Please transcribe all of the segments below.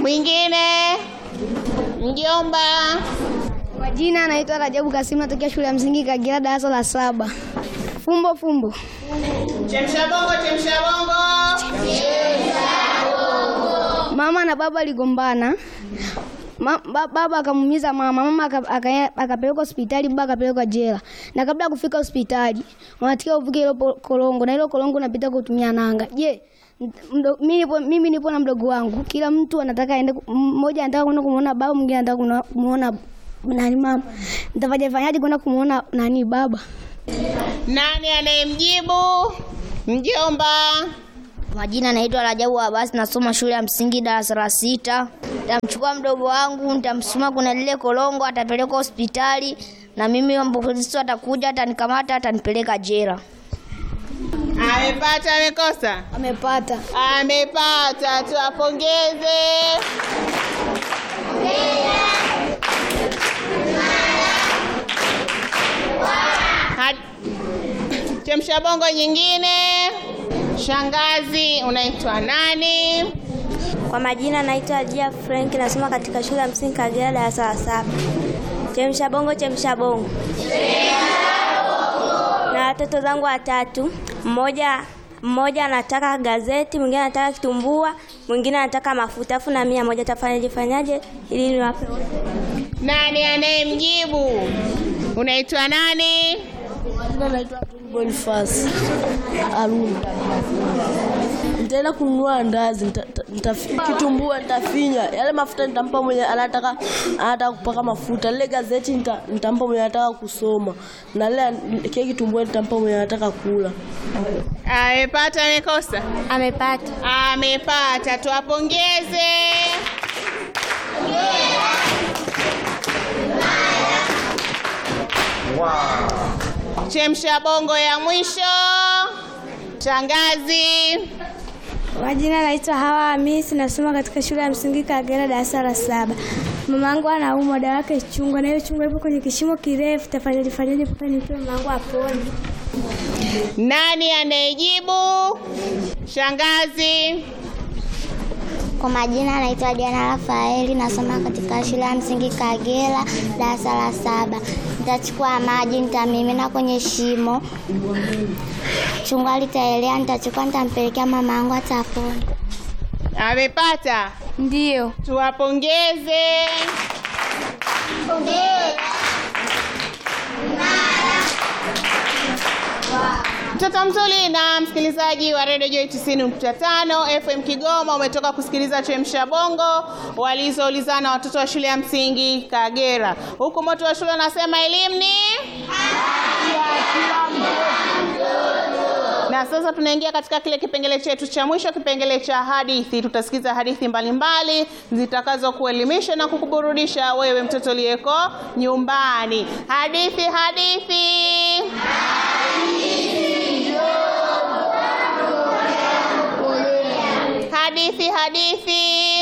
Mwingine? Mjomba. Kwa jina anaitwa Rajabu Kasimu, natokea shule ya msingi Kagera, darasa la saba. Fumbo fumbo. Chemsha bongo, chemsha bongo. Mama na baba aligombana. Ma, ba, baba akamuumiza mama, mama aka- aka- akapelekwa hospitali, baba akapelekwa jela. Na kabla ya kufika hospitali, wanatakiwa uvuke hilo po- korongo na hilo korongo unapita kwa kutumia nanga. Je, mdo- mimi nipo, mimi nipo na mdogo wangu, kila mtu anataka aende, ku- mmoja anataka kwenda kumuona baba, mwingine anataka kuna- kumuona nani mama. Nitafanya fanyaje kwenda kumuona nani baba? Nani anayemjibu? Mjomba. Majina naitwa Rajabu Abasi, nasoma shule ya msingi darasa la sita. Nitamchukua mdogo wangu, nitamsukuma kuna lile korongo, atapelekwa hospitali na mimi polisi atakuja, atanikamata, atanipeleka jela. Amepata, amekosa? Amepata. Amepata, tuwapongeze. Had- Chemsha bongo nyingine. Shangazi, unaitwa nani? Kwa majina naitwa Jia Frank, nasoma katika shule ya msingi Kagera darasa la saba. Chemsha bongo, chemsha bongo. Na watoto zangu watatu, mmoja mmoja anataka gazeti, mwingine anataka kitumbua, mwingine anataka mafuta, afu na mia moja. Tafanyaje fanyaje ili niwape wote? Nani anayemjibu? Unaitwa nani? Jina naitwa Boniface Aruna. Nitaenda kununua ndazi, nita- nita- nitafi- kitumbua nitafinya, yale mafuta nitampa mwenye anataka anataka kupaka mafuta, lile gazeti nita- nitampa mwenye anataka kusoma, na lile kile kitumbua nitampa mwenye anataka kula. Amepata, amekosa? Amepata. Amepata, tuwapongeze. Chemsha bongo ya mwisho. Shangazi. Majina naitwa Hawa Hamisi, nasoma katika shule ya msingi Kagera darasa la saba. Mamangu anaumwa, dawa yake chungwa, na hiyo chungwa ipo kwenye kishimo kirefu. Tafanyaje fanyaje mpaka nipe mamangu apone? Nani anayejibu? Shangazi. Kwa majina naitwa Diana Rafaeli, nasoma katika shule ya msingi Kagera darasa la saba. Nitachukua maji nitamimina kwenye shimo, chungwa litaelea, nitachukua nitampelekea mama yangu atapona. Amepata. Ndio. Tuwapongeze. Mtoto mzuri na msikilizaji wa Radio Joy 90.5 FM Kigoma, umetoka kusikiliza Chemsha Bongo walizoulizana watoto wa shule ya msingi Kagera, huku moto wa shule unasema elimu ni na sasa tunaingia katika kile kipengele chetu cha mwisho, kipengele cha hadithi. Tutasikiza hadithi mbalimbali zitakazo kuelimisha na kukuburudisha wewe mtoto uliyeko nyumbani. Hadithi, hadithi. Hadithi, hadithi.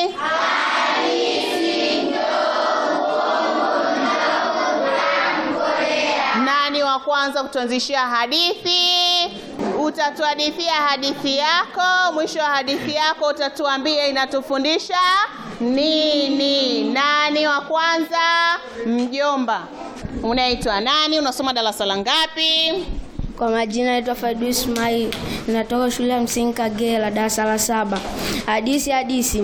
Nani wa kwanza kutuanzishia hadithi? Utatuhadithia hadithi yako. Mwisho wa hadithi yako utatuambia inatufundisha nini. Nani wa kwanza? Mjomba. Unaitwa nani? Unasoma darasa la ngapi? Kwa majina naitwa Faidu Ismail, natoka shule ya msingi Kagera, darasa la saba. Hadisi hadisi.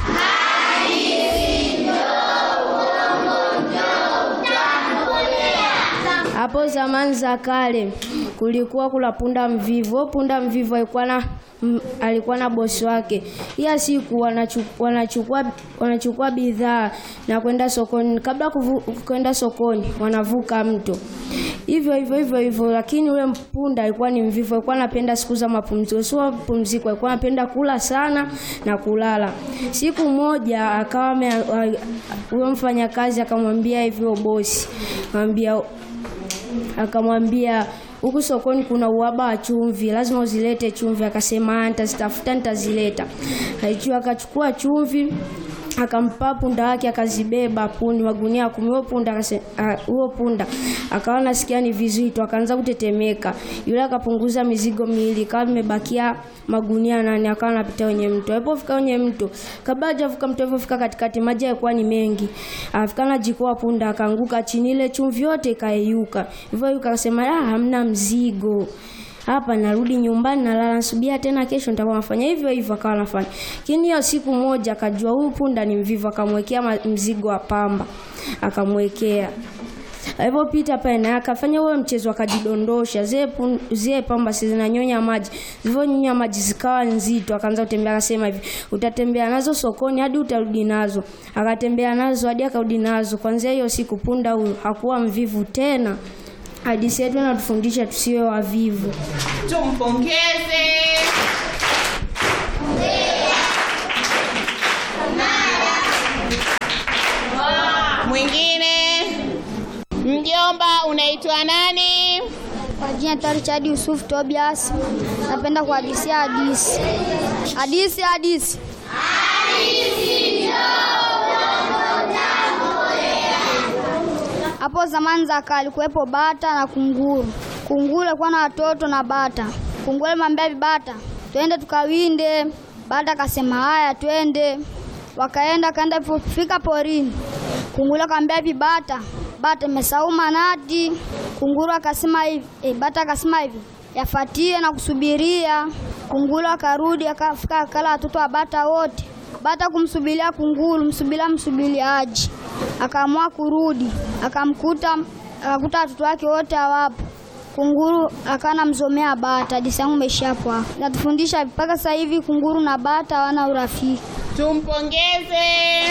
Hapo zamani za kale kulikuwa kuna punda mvivu. Huyo Punda mvivu alikuwa na m- alikuwa na bosi wake. Hiya siku wanachu- wanachukua wanachukua bidhaa na kwenda sokoni. Kabla kuvu- kwenda sokoni, wanavuka mto hivyo hivyo hivyo hivyo, lakini yule punda alikuwa ni mvivu, alikuwa anapenda siku za mapumziko, sio mapumziko, alikuwa anapenda kula sana na kulala. Siku moja akawa ame- a- huyo mfanyakazi akamwambia hivyo bosi, akamwambia akamwambia huku sokoni kuna uhaba wa chumvi, lazima uzilete chumvi. Akasema "Ah, nitazitafuta, nitazileta. Aichua akachukua chumvi akampa punda wake akazibeba pundi magunia kumi. Huo punda akase- ah, huo punda akawa nasikia ni vizito, akaanza kutetemeka. Yule akapunguza mizigo miwili, ikawa imebakia magunia nane, akawa anapita kwenye mto. Alipofika kwenye mto, kabla hajavuka mto, alipofika katikati, maji yalikuwa ni mengi, afika na jikoa punda akaanguka chini, ile chumvi yote ikayeyuka. Hivyo yuka akasema, ah, hamna mzigo hapa narudi nyumbani nalala nasubiria tena kesho nitakuwa nafanya hivyo hivyo akawa anafanya lakini hiyo siku moja akajua huyu punda ni mvivu akamwekea ma- mzigo wa pamba akamwekea alipopita pale naye akafanya huo mchezo akajidondosha zile pun- zile pamba si zinanyonya maji zilivyonyonya maji zikawa nzito akaanza kutembea akasema hivi utatembea nazo sokoni hadi utarudi nazo akatembea nazo hadi akarudi nazo kwanzia hiyo siku punda huyu hakuwa mvivu tena hadithi yetu inatufundisha tusiwe wavivu Tumpongeze. Mwingine, mjomba, unaitwa nani? Kwa jina naitwa Richard Yusuf Tobias. Napenda kuhadisia hadisi. Hadisi hadisi. Hapo zamani za kale kuwepo bata na kunguru. Kunguru alikuwa na watoto na bata. Kunguru alimwambia vibata, twende tukawinde. Bata akasema haya, twende. Wakaenda kaenda fika porini. Kunguru akamwambia vibata, bata imesahau manati. Kunguru akasema hivi, eh, bata akasema hivi, yafatie na kusubiria. Kunguru akarudi akafika akala watoto wa bata wote. Bata kumsubiria kunguru, msubiria msubiliaji. Akaamua kurudi, akamkuta akakuta watoto wake wote hawapo. Kunguru akana mzomea bata. Hadithi yangu imeishia hapo hapo. Natufundisha mpaka sasa hivi kunguru na bata hawana urafiki. Tumpongeze.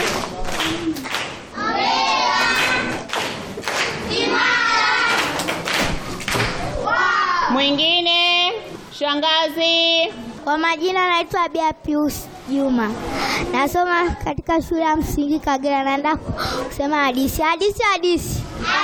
Mwingine, shangazi. Kwa majina naitwa Bia Pius Juma, nasoma katika shule ya msingi Kagera. Naenda kusema hadithi. Hadithi, hadithi.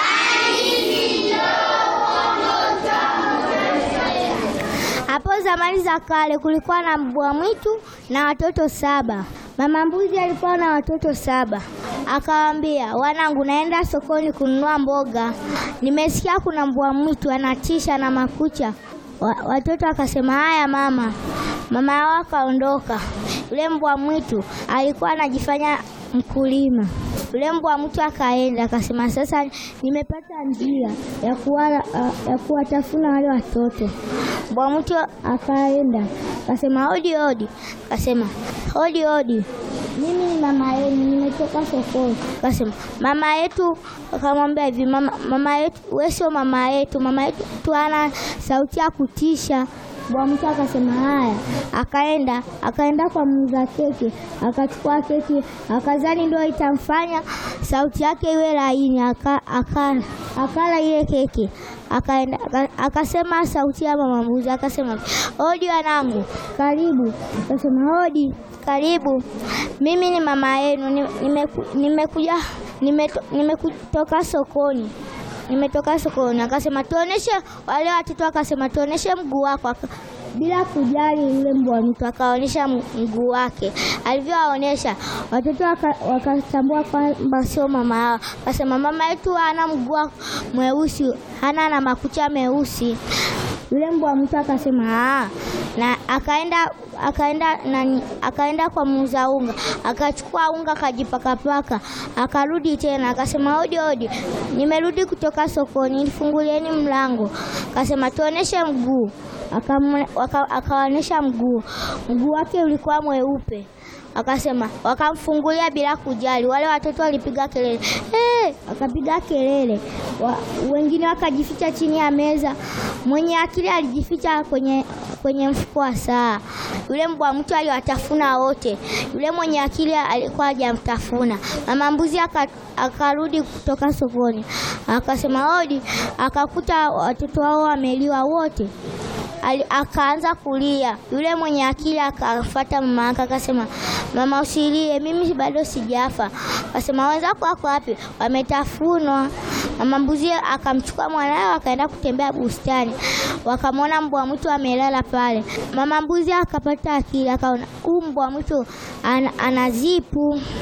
Hapo zamani za kale kulikuwa na mbwa mwitu na watoto saba. Mama mbuzi alikuwa na watoto saba, akawaambia wanangu, naenda sokoni kununua mboga. Nimesikia kuna mbwa mwitu anatisha na makucha. Wa, watoto wakasema haya mama. Mama yao akaondoka. Yule mbwa mwitu alikuwa anajifanya mkulima. Yule mbwa mwitu akaenda akasema, sasa nimepata njia ya kuwala, ya kuwatafuna wale watoto. Mbwa mwitu akaenda akasema, hodi hodi. Akasema hodi hodi, mimi ni mama yenu, nimetoka sokoni. Akasema mama yetu, akamwambia hivi, mama, mama yetu, wewe sio mama yetu, mama yetu tu ana sauti ya kutisha. Mbwa mwitu akasema haya, akaenda akaenda kwa muuza keki, akachukua keki, akazani ndio itamfanya sauti yake iwe laini, aka, akala akala ile keki, akaenda aka- akasema sauti ya mama mbuzi, akasema hodi wanangu, karibu. Akasema hodi, karibu, mimi ni mama yenu, ni- nimeku- nimekuja nimeto- nimekutoka sokoni nimetoka sokoni. Akasema tuoneshe wale watoto, akasema tuoneshe mguu wako. Aka- bila kujali yule mbwa mtu akaonyesha m- mguu wake. Alivyowaonyesha watoto waka- wakatambua kwamba sio mama yao. Akasema mama yetu hana mguu wa- mweusi, hana na makucha meusi. Yule mbwa mtu akasema "Ah." na akaenda akaenda na, akaenda kwa muuza unga akachukua unga akajipakapaka, akarudi tena akasema hodi hodi, nimerudi kutoka sokoni, nifungulieni mlango. Akasema tuoneshe mguu, Akamwe- waka- akawaonyesha mguu, mguu wake ulikuwa mweupe. Akasema wakamfungulia bila kujali. Wale watoto walipiga kelele hey! Wakapiga kelele wa, wengine wakajificha chini ya meza. Mwenye akili alijificha kwenye kwenye mfuko wa saa. Yule mbwa mtu aliwatafuna wote. Yule mwenye akili alikuwa hajamtafuna. Mama mbuzi aka- akarudi kutoka sokoni, akasema hodi, akakuta watoto wao wameliwa wote. Ali- akaanza kulia. Yule mwenye akili akafuata mama yake akasema, mama usilie, mimi bado sijafa. Akasema wenzako wako wapi? Wametafunwa. Mama mbuzi akamchukua mwanawe akaenda kutembea bustani, wakamwona mbwa mwitu amelala pale. Mama mbuzi akapata akili, akaona huu mbwa mwitu ana, ana zipu.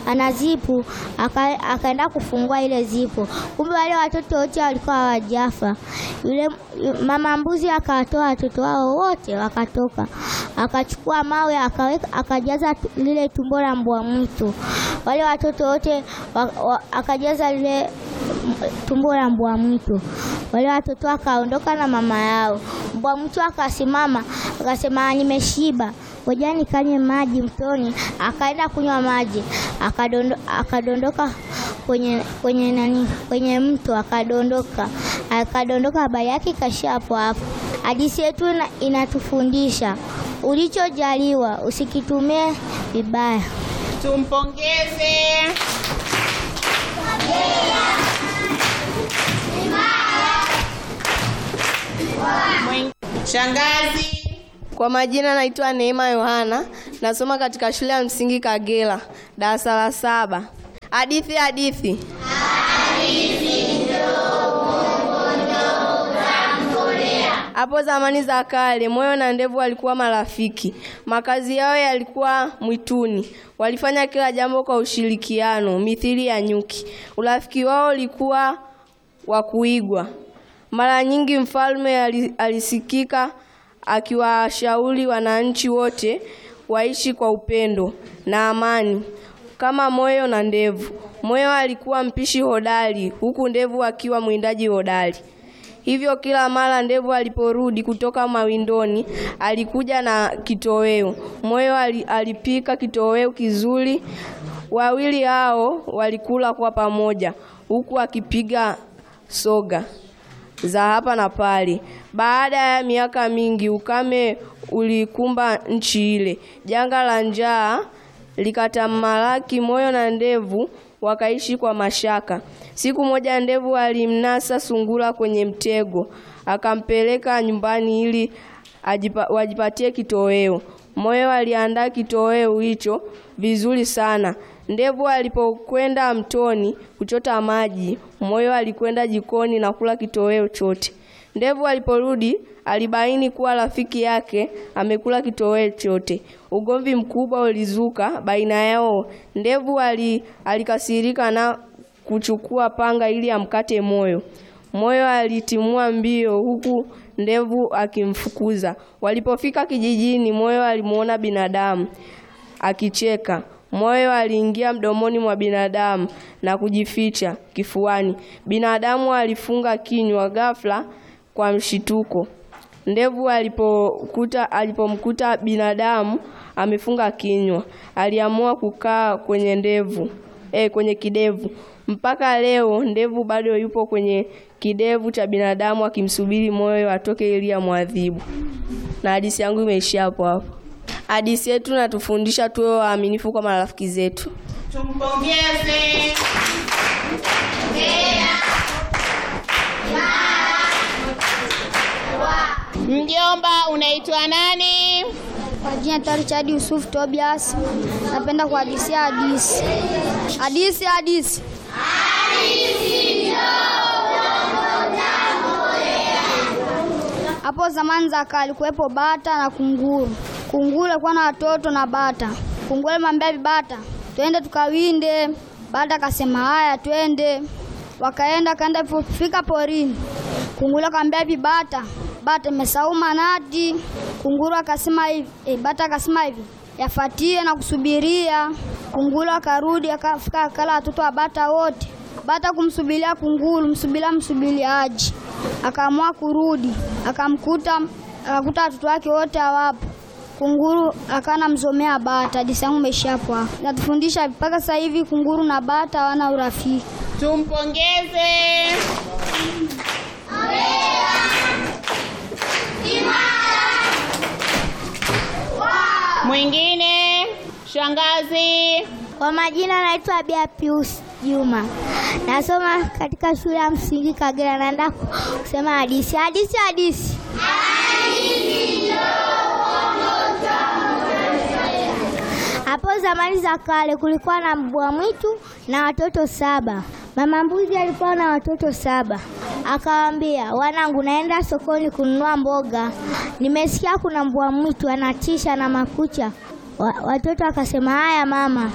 ana zipu, aka- akaenda kufungua ile zipu, kumbe wale watoto wote walikuwa hawajafa. Yule mama mbuzi akawatoa watoto wao wote wakatoka, akachukua mawe akaweka, akajaza tu- lile tumbo la mbwa mwitu. Wale watoto wote wa, wa, akajaza lile m- tumbo la mbwa mwitu. Wale watoto wakaondoka na mama yao. Mbwa mwitu akasimama akasema, nimeshiba, ngoja nikanywe maji mtoni. Akaenda kunywa maji, akadondo, akadondoka kwenye kwenye nani kwenye mto akadondoka akadondoka, habari yake ikaishia hapo hapo. Hadithi yetu ina- inatufundisha ulichojaliwa usikitumie vibaya. Tumpongeze. Mwen- Shangazi. Kwa majina naitwa Neema Yohana, nasoma katika shule ya msingi Kagera, darasa la saba. Hadithi hadithi. Hapo zamani za kale, moyo na ndevu walikuwa marafiki. Makazi yao yalikuwa mwituni. Walifanya kila jambo kwa ushirikiano, mithili ya nyuki. Urafiki wao ulikuwa wa kuigwa. Mara nyingi mfalme ali- alisikika akiwashauri wananchi wote waishi kwa upendo na amani kama moyo na ndevu. Moyo alikuwa mpishi hodari, huku ndevu akiwa mwindaji hodari. Hivyo kila mara ndevu aliporudi kutoka mawindoni alikuja na kitoweo. Moyo ali- alipika kitoweo kizuri. Wawili hao walikula kwa pamoja huku akipiga soga za hapa na pale. Baada ya miaka mingi, ukame ulikumba nchi ile. Janga la njaa likatamalaki. Moyo na ndevu wakaishi kwa mashaka. Siku moja, ndevu alimnasa sungura kwenye mtego, akampeleka nyumbani ili ajipa, wajipatie kitoweo. Moyo aliandaa kitoweo hicho vizuri sana. Ndevu alipokwenda mtoni kuchota maji, Moyo alikwenda jikoni na kula kitoweo chote. Ndevu aliporudi alibaini kuwa rafiki yake amekula kitoweo chote. Ugomvi mkubwa ulizuka baina yao. Ndevu ali, alikasirika na kuchukua panga ili amkate Moyo. Moyo alitimua mbio huku ndevu akimfukuza. Walipofika kijijini, Moyo alimuona binadamu akicheka. Moyo aliingia mdomoni mwa binadamu na kujificha kifuani. Binadamu alifunga kinywa ghafla kwa mshituko. Ndevu alipokuta alipomkuta binadamu amefunga kinywa, aliamua kukaa kwenye ndevu eh, kwenye kidevu. Mpaka leo ndevu bado yupo kwenye kidevu cha binadamu akimsubiri Moyo atoke ili amwadhibu. Na hadithi yangu imeishia hapo hapo. Hadithi yetu natufundisha tuwe waaminifu kwa marafiki zetu. Tumpongeze. Mjomba, unaitwa nani? Kwa jina naitwa Richard Yusuf Tobias. Napenda kuhadisia hadisi. Hadisi hadisi. Hapo zamani za kale kuwepo bata na kunguru. Kunguru alikuwa na watoto na bata. Kunguru alimwambia bibata, twende tukawinde. Bata akasema haya, twende. Wakaenda kaenda fika porini. Kunguru akamwambia vibata, bata imesahau manati. Kunguru akasema hivi, eh, bata akasema hivi, yafatie na kusubiria. Kunguru akarudi akafika akala watoto wa bata wote. Bata kumsubiria kunguru, msubiria msubiliaji. Akaamua kurudi, akamkuta akakuta watoto wake wote hawapo. Kunguru akana mzomea bata. Hadithi yangu imeishia hapo hapo. Natufundisha mpaka sasa hivi kunguru na bata hawana urafiki. Tumpongeze. Mwingine, shangazi. Kwa majina naitwa Bia Pius Juma, nasoma katika shule ya msingi Kagera. Naenda kusema hadithi. Hadithi, hadithi. Hapo zamani za kale kulikuwa na mbwa mwitu na watoto saba. Mama mbuzi alikuwa na watoto saba, akawaambia, wanangu, naenda sokoni kununua mboga, nimesikia kuna mbwa mwitu anatisha na makucha. Wa, watoto wakasema haya mama,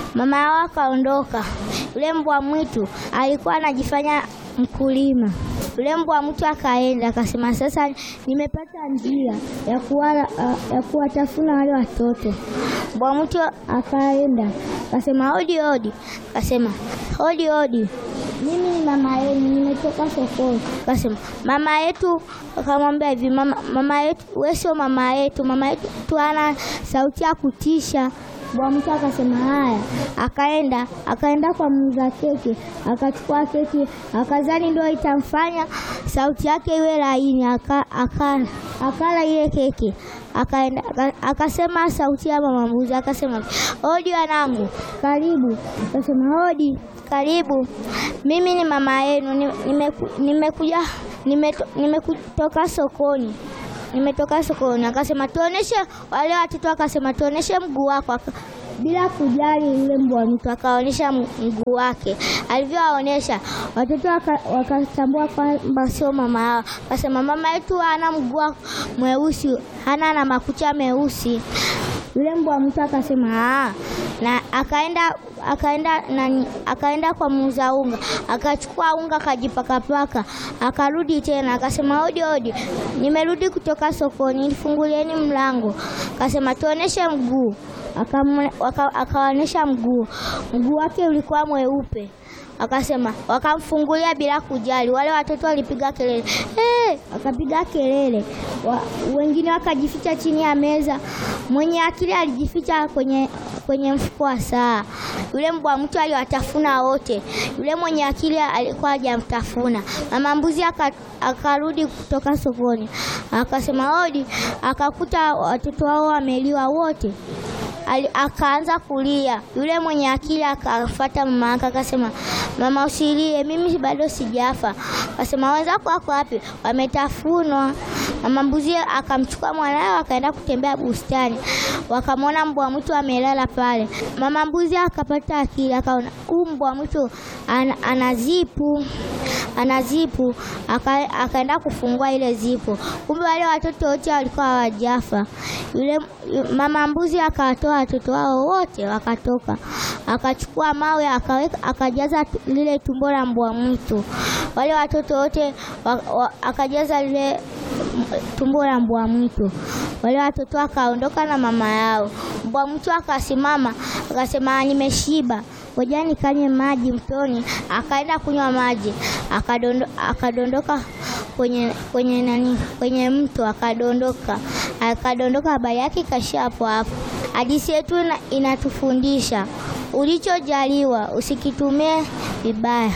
Mama yao akaondoka. Yule mbwa mwitu alikuwa anajifanya mkulima. Yule mbwa mwitu akaenda akasema, sasa nimepata njia ya kuwala, ya kuwatafuna wale watoto. Mbwa mwitu akaenda akasema, hodi hodi, akasema hodi hodi, mimi ni mama yenu, nimetoka sokoni. Akasema mama yetu, akamwambia hivi, mama, mama yetu, wewe sio mama yetu, mama yetu ana sauti ya kutisha. Bwa mtu akasema haya, akaenda akaenda kwa muuza keki, akachukua keki, akazani ndio itamfanya sauti yake iwe laini, aka, akala akala ile keki, akaenda aka- akasema sauti ya mama mbuzi, akasema hodi wanangu, karibu. Akasema hodi, karibu, mimi ni mama yenu, ni- nimeku- nimekuja nimeto- nimekutoka sokoni nimetoka sokoni. Akasema tuoneshe wale watoto, akasema tuoneshe mguu wako. Aka- bila kujali yule mbwa mtu akaonyesha m- mguu wake. Alivyowaonyesha watoto waka- wakatambua kwamba sio mama yao. Akasema mama yetu hana mguu wa- mweusi, hana na makucha meusi. Yule mbwa mtu akasema "Ah." na akaenda akaenda nani, akaenda kwa muuza unga akachukua unga akajipakapaka, akarudi tena akasema hodi hodi, nimerudi kutoka sokoni, nifungulieni mlango. Akasema tuoneshe mguu, Akamwe- waka- akaonyesha mguu, mguu wake ulikuwa mweupe akasema wakamfungulia bila kujali. Wale watoto walipiga kelele hey! Wakapiga kelele wa, wengine wakajificha chini ya meza. Mwenye akili alijificha kwenye kwenye mfuko wa saa. Yule mbwa mtu aliwatafuna wote. Yule mwenye akili alikuwa hajamtafuna. Mama mbuzi aka- akarudi kutoka sokoni akasema hodi, akakuta watoto wao wameliwa wote. Ali- akaanza kulia. Yule mwenye akili akafuata mama yake akasema, mama usilie, mimi bado sijafa. Akasema wenzako wako wapi? Wametafunwa. Mama mbuzi akamchukua mwanawe akaenda kutembea bustani, wakamwona mbwa mwitu amelala pale. Mama mbuzi akapata akili, akaona huu mbwa mwitu ana, ana zipu ana zipu aka, akaenda kufungua ile zipu. Kumbe wale watoto wote walikuwa hawajafa. Yule yu- mama mbuzi akawatoa watoto wao wote wakatoka, akachukua mawe akaweka, akajaza tu- lile tumbo la mbwa mwitu. Wale watoto wote wa, wa, akajaza lile m- tumbo la mbwa mwitu. Wale watoto wakaondoka na mama yao. Mbwa mwitu akasimama akasema, nimeshiba ngoja nikanywe maji mtoni. Akaenda kunywa maji, akadondo, akadondoka kwenye kwenye nani, kwenye mto akadondoka, akadondoka. Habari yake ikaishia hapo hapo. Hadithi yetu ina- inatufundisha ulichojaliwa usikitumie vibaya.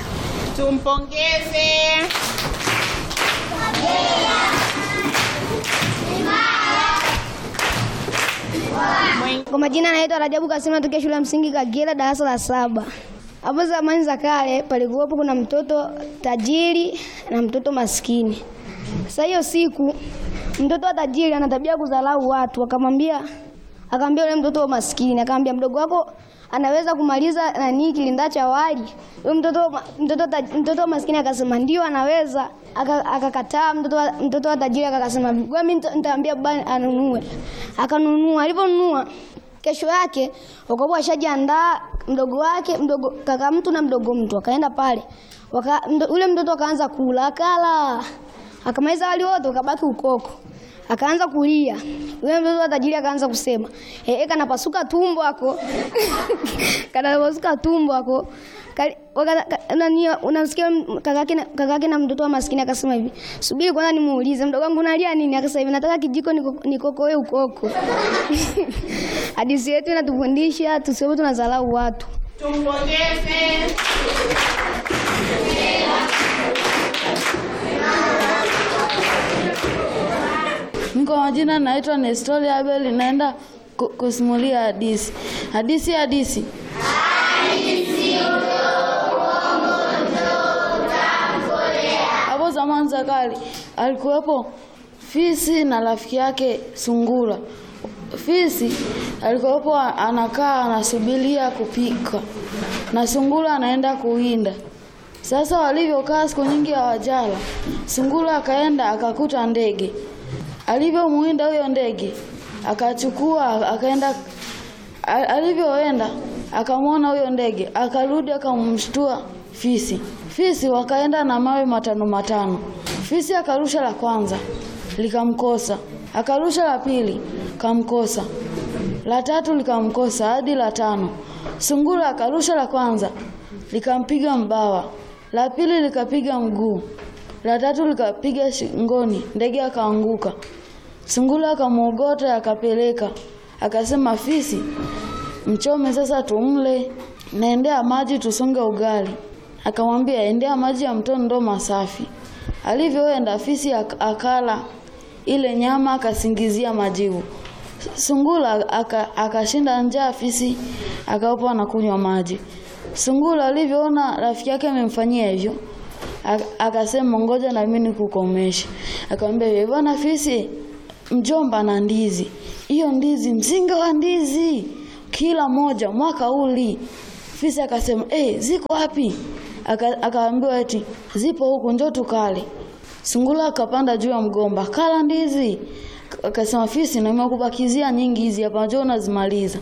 Tumpongeze. Kwa majina anaitwa Rajabu Kasema, tokea shule ya msingi Kagera, darasa la saba. Hapo zamani za kale palikuwepo kuna mtoto tajiri na mtoto maskini. Sasa hiyo siku mtoto wa tajiri ana tabia ya kudharau watu, akamwambia akamwambia yule mtoto wa maskini, akamwambia mdogo wako anaweza kumaliza nani kilinda cha wali. Yule mtoto mtoto taj- mtoto wa maskini akasema ndio anaweza. Aka- Akakataa mtoto wa, mtoto wa tajiri akasema ngoja mimi nita- nitaambia baba anunue. Akanunua. Aliponunua kesho yake wakakuwa washajiandaa mdogo wake mdogo kaka mtu na mdogo mtu akaenda pale waka, mdo, ule mtoto akaanza kula akala akamaliza wali wote ukabaki ukoko akaanza kulia yule mtoto wa tajiri akaanza kusema eh eh, kanapasuka tumbo ako kanapasuka tumbo ako Kali- waka- ka- nani, unasikia kakake na- kakake na mtoto wa maskini akasema hivi subiri kwanza nimuulize mdogo wangu unalia nini akasema hivi nataka kijiko niko- nikokoe ukoko hadithi yetu inatufundisha tusiwe tunadharau watu Tumpongeze. Mimi kwa majina naitwa Nestori Abel, naenda ku- kusimulia hadithi. Hadithi hadithi. Hapo zamani za kale alikuwepo fisi na rafiki yake sungura. Fisi alikuwepo anakaa anasubiria kupika na sungura anaenda kuwinda. Sasa walivyokaa siku nyingi hawajala, sungura akaenda akakuta ndege. Alivyomuinda huyo ndege, akachukua akaenda, a- alivyoenda akamwona huyo ndege, akarudi akamshtua fisi. Fisi wakaenda na mawe matano matano. Fisi akarusha la kwanza likamkosa, akarusha la pili kamkosa, la tatu likamkosa hadi la tano. Sungura akarusha la kwanza likampiga mbawa, la pili likapiga mguu, la tatu likapiga shingoni, ndege akaanguka. Sungura akamwogota akapeleka, akasema fisi, mchome sasa tumle, naendea maji tusonge ugali. Akamwambia endea maji ya mtoni ndo masafi. Alivyoenda fisi ak- akala ile nyama akasingizia majivu. Sungura aka- akashinda njaa, fisi akaopa na kunywa maji. Sungura alivyoona rafiki yake amemfanyia hivyo ak- akasema ngoja na mimi nikukomeshe. Akamwambia "Wewe bwana fisi, mjomba na ndizi, hiyo ndizi mzinga wa ndizi kila moja mwaka uli. Fisi akasema eh, ziko wapi? Aka- Akaambiwa eti zipo huku, njoo tukale. Sungura akapanda juu ya mgomba, kala ndizi. Akasema fisi, nimekubakizia nyingi hizi hapa, njoo unazimaliza.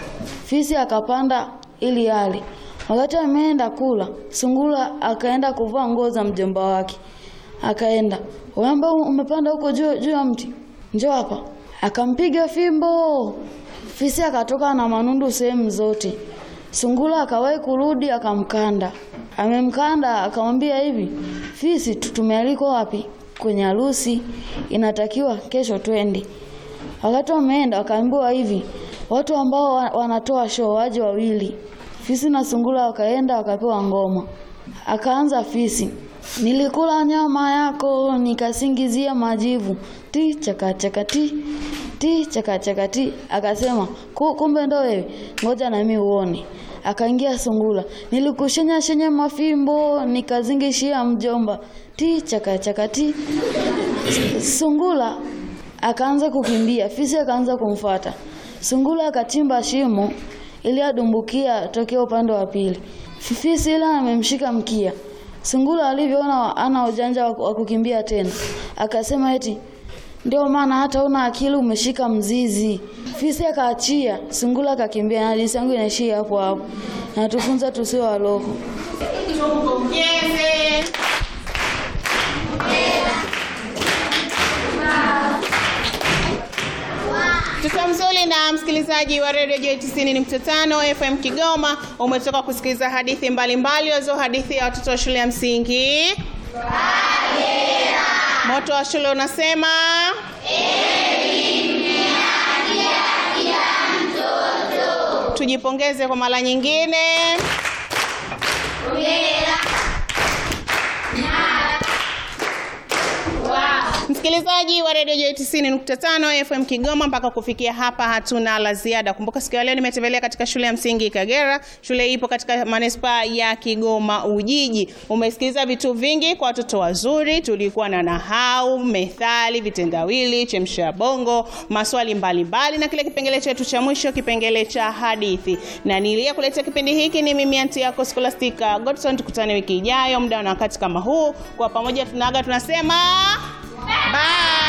Fisi akapanda ili ale. Wakati ameenda kula, sungura akaenda kuvaa nguo za mjomba wake. Akaenda, wewe ambao umepanda huko juu juu ya mti, njoo hapa. Akampiga fimbo. Fisi akatoka na manundu sehemu zote. Sungura akawahi kurudi akamkanda. Amemkanda akamwambia hivi, fisi tu- tumealikwa wapi? Kwenye harusi, inatakiwa kesho twende. Wakati wameenda wakaambiwa hivi, watu ambao wa- wanatoa show waje wawili. Fisi na sungura wakaenda wakapewa ngoma. Akaanza fisi, nilikula nyama yako nikasingizia majivu, ti chaka chaka ti ti chaka chaka ti. Akasema "Ku- kumbe ndo wewe, ngoja na mimi uone. Akaingia sungura, nilikushenya shenya mafimbo nikazingishia mjomba, ti chaka chaka ti. Sungura akaanza kukimbia, fisi akaanza kumfuata. Sungura akachimba shimo ili adumbukia tokea upande wa pili. Fisi ile amemshika mkia. Sungura alivyoona ana ujanja wa wa kukimbia tena, akasema eti ndio maana hata una akili umeshika mzizi. Fisi akaachia, sungura akakimbia, na hadithi yangu inaishia hapo hapo. Natufunza tusiwe wa roho. Tumpongeze. Mtoto mzuri na msikilizaji wa Radio Joy 90.5 FM Kigoma, umetoka kusikiliza hadithi mbalimbali wazo hadithi ya watoto wa shule ya msingi Moto wa shule unasema tujipongeze kwa mara nyingine. Msikilizaji wa Radio Joy 90.5 FM Kigoma, mpaka kufikia hapa hatuna la ziada. Kumbuka siku ya leo nimetembelea katika shule ya msingi Kagera. Shule hii ipo katika manispaa ya Kigoma Ujiji. Umesikiliza vitu vingi kwa watoto wazuri. Tulikuwa na nahau, methali, vitendawili, chemsha bongo, maswali mbalimbali mbali, na kile kipengele chetu cha mwisho, kipengele cha hadithi. Na niliyekuletea kipindi hiki ni mimi anti yako Scholastica Godson. Tukutane wiki ijayo muda na wakati kama huu. Kwa pamoja tunaaga tunasema bye.